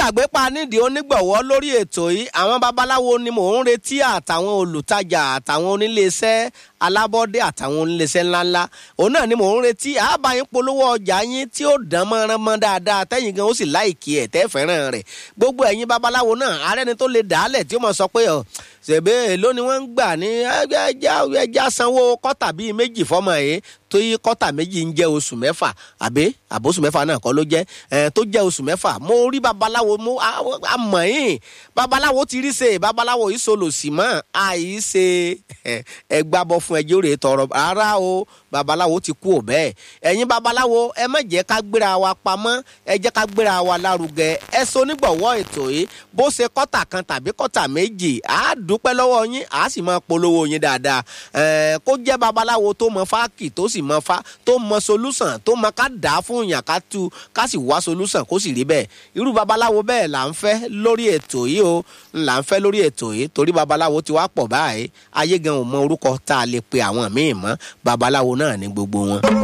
gbàgbé pa nídìí onígbọ̀wọ́ lórí ètò yìí àwọn babaláwo ni mò ń retí àtàwọn olùtajà àtàwọn oníléeṣẹ́ alábọ́dé àtàwọn oníléeṣẹ́ ńláńlá òun náà ni mò ń retí àbáyín polówó ọjà yín tí ó dán mọ́rán mọ́ dáadáa tẹ́yìn gan ó sì láìkí ẹ̀ tẹ́ fẹ́ràn rẹ̀ gbogbo ẹ̀yin babaláwo náà arẹ́ni tó lè dàálẹ̀ tí ó mọ̀ sọ pé ọ̀ ṣèbé èló ni wọ́n ń gbà ní ẹja sanwó kọ́tà bíi méjì fọ́mọ yìí tó yí kọ́tà méjì ń jẹ́ oṣù mẹ́fà àbí àbóṣù mẹ́fà náà kọ́ ló jẹ́ tó jẹ́ oṣù mẹ́fà mo rí babaláwo mo àmọ̀ yín babaláwo ti rí ṣe babaláwo yìí solo sí mọ́ àyí ṣe ẹgbàbọ̀ fún ẹjẹ́ òrè tọrọ rárá o babaláwo ti kú ò bẹ́ẹ̀ ẹ̀yin babaláwo ẹ má jẹ́ ká gbéra wa pamọ́ ẹ jẹ́ ká gbéra wa lárugẹ ẹ so onígbọ̀wọ́ ètò yìí bó ṣe kọ́tà kan tàbí kọ́tà méjì á dúpẹ́ lọ́wọ́ yín á sì máa polówó yín dáadáa kó jẹ́ babaláwo tó mọ fáàkì tó sì mọ fa tó mọ solúsàn tó mọ ká dà á fún yàn ká tu ká sì wá solúsàn kó sì rí bẹ́ẹ̀ irú babaláwo bẹ́ẹ̀ là ń fẹ́ lórí ètò yìí o là ń fẹ́ lórí ètò yìí torí babaláwo ti wá pọ̀ báyìí ayé gan ò mọ orúkọ tá a lè pe àwọn míì mọ́ babaláwo náà ní gbogbo wọn.